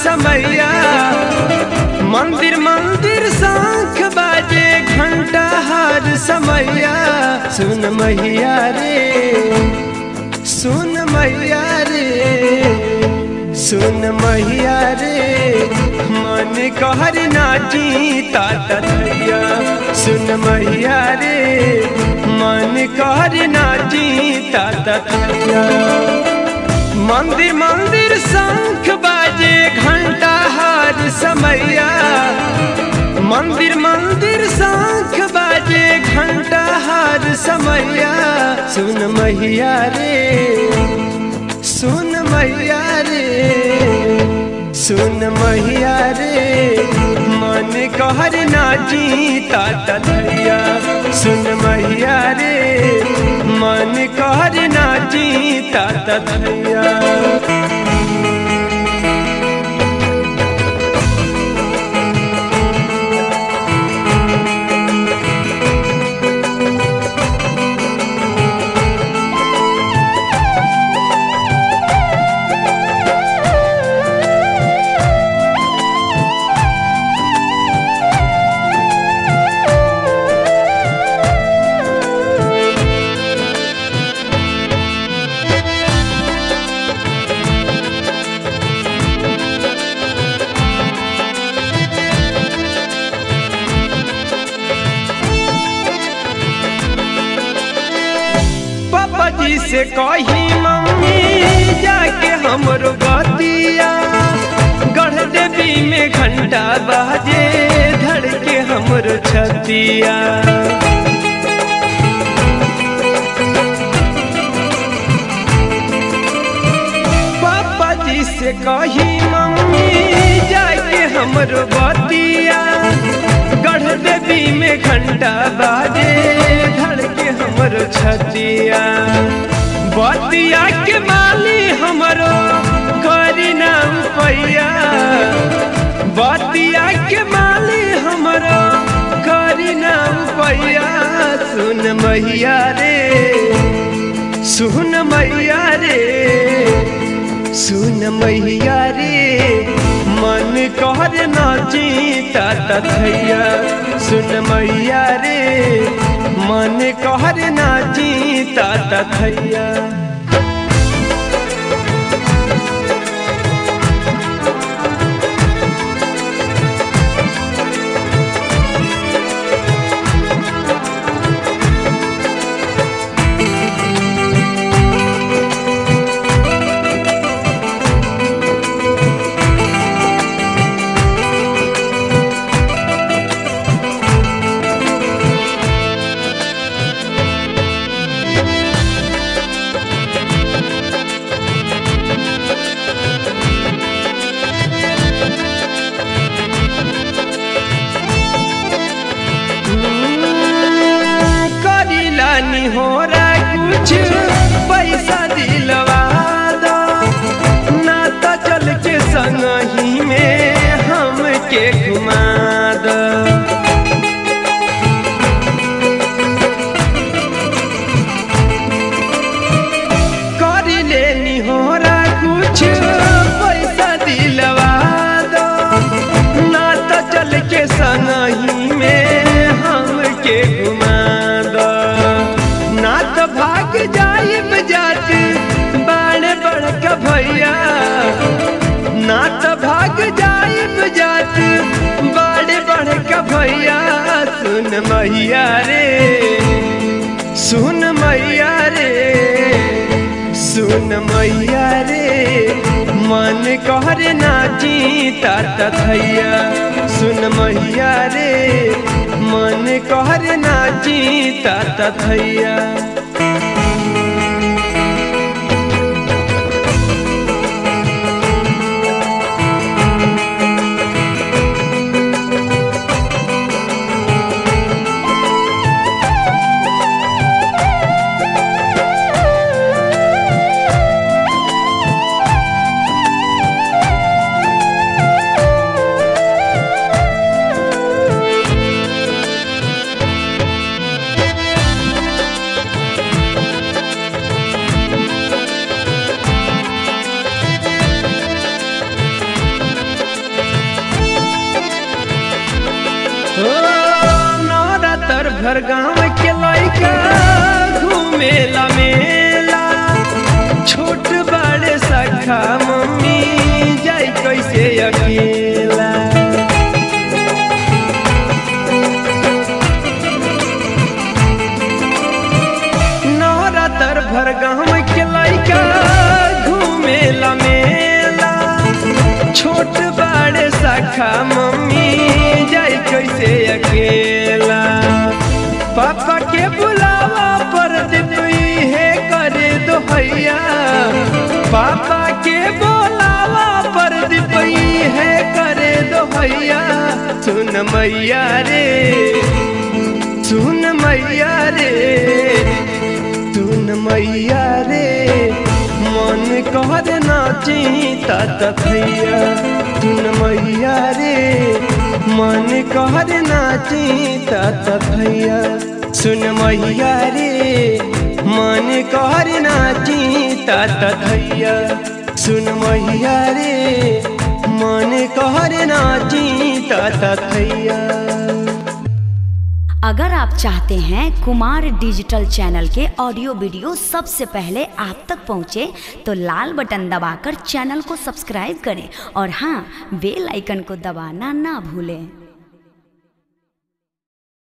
समैया मंदिर मंदिर शंख बाजे घंटा हर समैया सुन मैया रे सुन मैया रे सुन मैया रे मन कहर नाची ताता थैया सुन मैया रे मन कहर नाची ताता थैया मंदिर मंदिर शंख बाजे घंटा हर समैया मंदिर मंदिर शंख बाजे घंटा हर समैया सुन मैया रे सुन मैया रे सुन मैया रे मन कहर नाची ताता थैया सुन मैया रे मन कहर नाची ताता थैया पापा जी से कही मम्मी जाके हमरो बतिया गढ़ देवी में घंटा बाजे धड़के हमरो छतिया पापा जी से कही मम्मी जाके हमरो बतिया गढ़ देवी में घंटा बाजे धड़के हमरो छतिया बतिया के माली हमरो करी नाम पैया बतिया के माली हमरो करी नाम पैया सुन मैया रे सुन मैया रे सुन मैया रे मन कहर नाची ताता थैया सुन मैया रे मन कहर नाची ताता थैया करीला निहोरा कुछ पैसा दिलवा दो ना तो चल के संग ही में हमके घुमा दो करीले निहोरा कुछ पैसा दिलवा दो ना तो चल के संग ही में हमके घुमा दो ना तो भाग जाइब जात बड़े बड़का भैया ना तो भाग जाइब जात बड़े बड़का भैया सुन मैया रे सुन मैया रे सुन मैया रे मन कहर नाची ताता थैया सुन मैया रे मन कहर नाची ताता थैया भर गाँव के लइका घूमेला मेला छोट बड़े सखा मम्मी जाई कैसे अकेला नवरात्र भर गाँव के लइका घूमेला मेला छोट बड़े सखा मम्मी जाई कैसे अकेला पापा के बुलावा पर दिपई है करे दो हैया पापा के बुलावा पर दिपई है करे दो हैया सुन मैया रे सुन मैया रे सुन मैया रे मन कहर नाची तात थैया सुन मैया रे मन कहर नाची तात थैया सुन मैया रे मन कहर नाची तात थैया सुन मैया रे मन कहर नाची तात थैया अगर आप चाहते हैं कुमार डिजिटल चैनल के ऑडियो वीडियो सबसे पहले आप तक पहुंचे तो लाल बटन दबाकर चैनल को सब्सक्राइब करें और हाँ बेल आइकन को दबाना ना भूलें